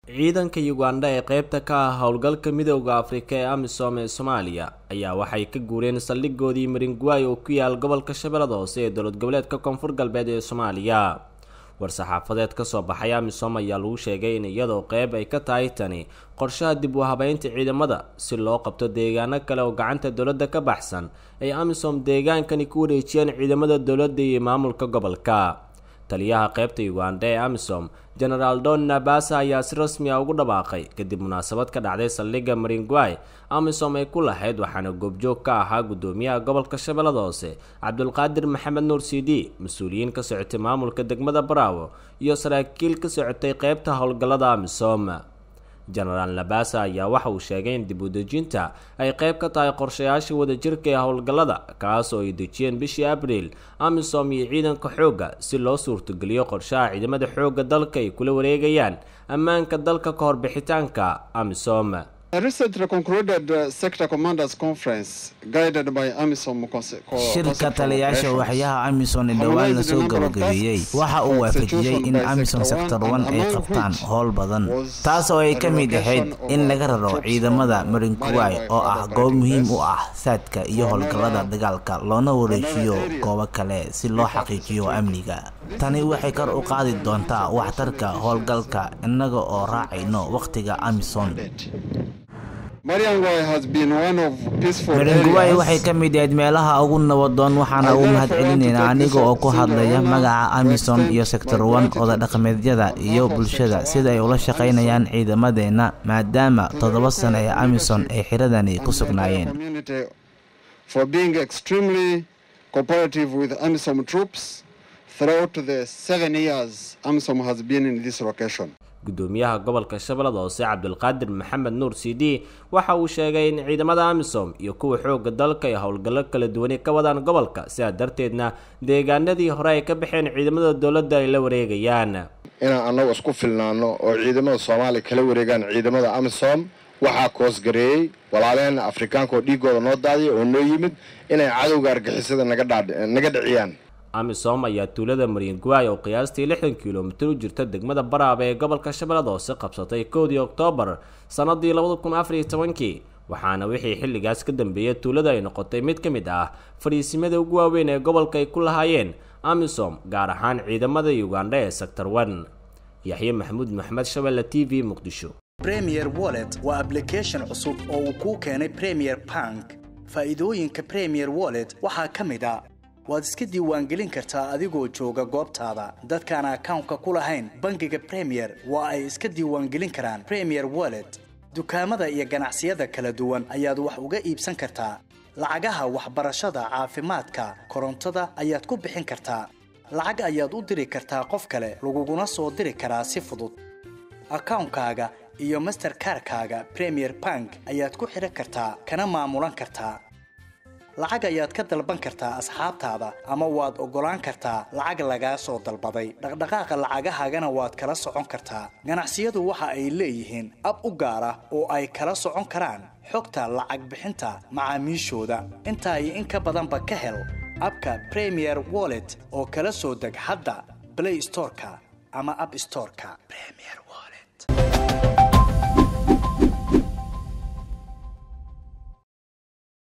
ciidanka uganda ee qeybta ka ah howlgalka midooda afrika ee amisom ee soomaaliya ayaa waxay ka guureen saldhigoodii maringuay oo ku yaal gobolka shabeellada hoose ee dowlad goboleedka koonfur galbeed ee soomaaliya war-saxaafadeed kasoo baxay amisom ayaa lagu sheegay in iyadoo qeyb ay ka tahay tani qorshaha dib u habeynta ciidamada si loo qabto deegaano kale oo gacanta dowladda ka baxsan ay amisom deegaankani ku wareejiyeen ciidamada dowladda iyo maamulka gobolka taliyaha qeybta uganda ee amisom genaraal don nabasa ayaa si rasmi ah ugu dhawaaqay kadib munaasabad ka dhacday saldhigga maringuay amisom ay ku lahayd waxaana goobjoog ka ahaa guddoomiyaha gobolka shabeellada hoose cabdulqaadir maxamed nuur c d mas-uuliyiin ka socotay maamulka degmada baraawo iyo saraakiil ka socotay qeybta howlgallada amisom genaraal nabasa ayaa waxa uu sheegay in dib u dejinta ay qeyb ka tahay qorshayaasha wadajirka ee howlgallada kaas oo ay dejiyeen bishii abriil amisom iyo ciidanka xoogga si loo suurtogeliyo qorshaha ciidamada xoogga dalka ay kula wareegayaan ammaanka dalka ka hor bixitaanka amisom shirka taliyaasha waxyaha amisom ee dhowaan lasoo gabagabeeyey waxa uu waafajiyey in amisom sector one ay qabtaan howl badan taas oo ay ka mid ahayd in laga raro ciidamada marinkuway oo ah goob muhiim u ah saadka iyo howlgallada dagaalka loona wareejiyo goobo kale si loo xaqiijiyo amniga tani waxay kor u qaadi doontaa waxtarka howlgalka innaga oo raacayno wakhtiga amisom maringuway waxay ka mid ahayd meelaha ugu nabadoon waxaana ugu mahad celinaynaa aniga oo ku hadlaya magaca amisom iyo sector one oda dhaqameedyada iyo bulshada sida ay ula shaqaynayaan ciidamadeenna maadaama toddoba sano ee amisom ay xiradani ku sugnaayeen gudoomiyaha gobolka shabeellada hoose cabdulqaadir maxamed nuur c d waxa uu sheegay in ciidamada amisom iyo kuwa xoogga dalka ay howlgallo kala duwani ka wadaan gobolka sidaa darteedna deegaanadii hore ay ka baxeen ciidamada dowladda ay la wareegayaan inaan annagu isku filnaano oo ciidamada soomaaliya kala wareegaan ciidamada amisom waxaa koosgareeyey walaalehena afrikaanka oo dhiigooda noo daadiya oo noo yimid inay cadowga argixisada naga dhiciyaan amisom ayaa tuulada maringuay oo qiyaastii lixdan kilomitir u jirta degmada baraaba ee gobolka shabeellada hoose qabsatay kowdii oktoobar sannadii labada kun afar iyo tobankii waxaana wixii xilligaas ka dambeeyay tuulada ay noqotay mid ka mid ah fadhiisimada ugu waaweyn ee gobolka ay ku lahaayeen amisom gaar ahaan ciidamada uganda ee sector one yaxye maxamuud maxmed shabeelle t v muqdisho premier wallet waa ablication cusub oo uu kuu keenay premier bank faa'iidooyinka premier wallet waxaa ka mid a waad iska diiwaangelin kartaa adigoo jooga goobtaada dadkaan akawnka ku lahayn bangiga premier waa ay iska diiwaangelin karaan premier wallet dukaamada iyo ganacsiyada kala duwan ayaad wax uga iibsan kartaa lacagaha waxbarashada caafimaadka korontada ayaad ku bixin kartaa lacag ayaad u diri kartaa qof kale laguguna soo diri karaa si fudud akawnkaaga iyo masterkarkaaga premier bank ayaad ku xidhan kartaa kana maamulan kartaa lacag ayaad ka dalban kartaa asxaabtaada ama waad oggolaan kartaa lacag lagaa soo dalbaday dhaqdhaqaaqa lacagahaagana waad kala socon kartaa ganacsiyadu waxa ay leeyihiin ab u gaar ah oo ay kala socon karaan xogta lacag bixinta macaamiishooda intaa iyo in ka badanba ka hel abka premier wallet oo kala soo deg hadda blay storeka ama ab storeka